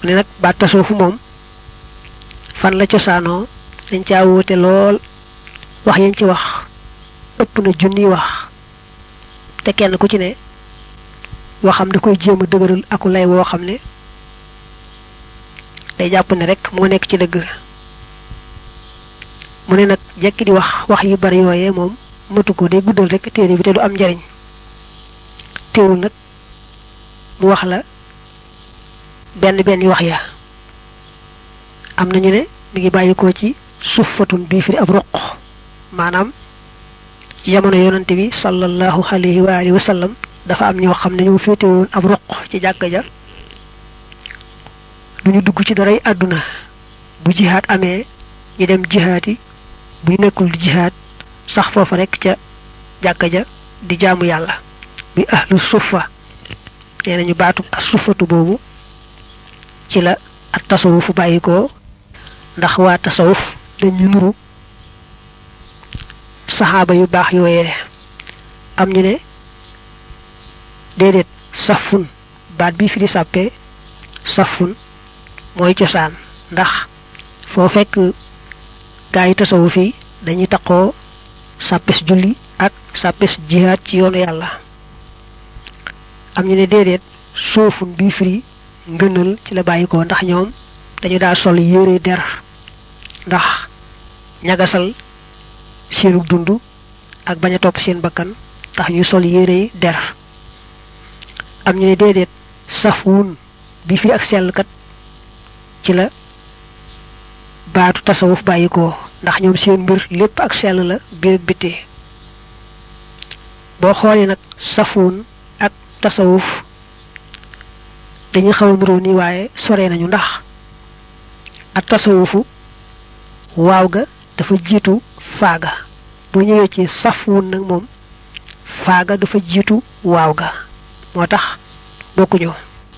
mu ne nag baat tasawufu moom fan la cosaanoo dañ caa wóote lool wax yañ ci wax ëpp na junniy wax te kenn ku ci ne waxam da koy jéem a dëgëral aku lay woo xam ne day jàpp ne rek moo nekk ci dëgg mu ne nag jekki di wax wax yu bari yooyee moom matu ko day guddal rek téere bi te du am njariñ teewul nag mu wax la benn benn wax ya am nañu ne mi ngi bàyyikoo ci suffatun bii firi ab roq maanaam ci jamono yonante bi sallallahu alayhi wa alihi wa sallam dafa am ñoo xam ne ñoo féete woon ab roq ci jàkka ja duñu dugg ci daray àdduna bu jihaat amee ñu dem jihaat yi bu ñu nekkul di jihaat sax foofa rek ca jàkka ja di jaamu yàlla bi ahlu suffa nee nañu baatu as suffatu boobu ci la ak tasawufu bàyyi ko ndax waa tasawuf dañu nuru saxaaba yu baax yooyee am ñu ne déedéet safun baat bi fi di sàppee safun mooy cosaan ndax foo fekk gaa yi tasawuf yi dañuy taqoo sàppes julli ak sàppes jihaad ci yoonu yàlla am ñu ne déedéet soofun bii firi ngënal ci la bàyyi ko ndax ñoom dañu daa sol yére der ndax ñagasal seenu dund ak bañ a topp seen bakkan tax ñu sol yére der am ñu ne déedéet safwun bi fi ak sellkat ci la baatu tasawuf bàyyi ko ndax ñoom seen mbir lépp ak sell la biir ak biti boo xoolee nag safwun ak tasawuf dañuy xaw a nuroo nii waaye sore nañu ndax ak tasawufu waaw ga dafa jiitu faaga boo ñëwee ci safwun nag moom faaga dafa jiitu waaw ga moo tax bokkuñu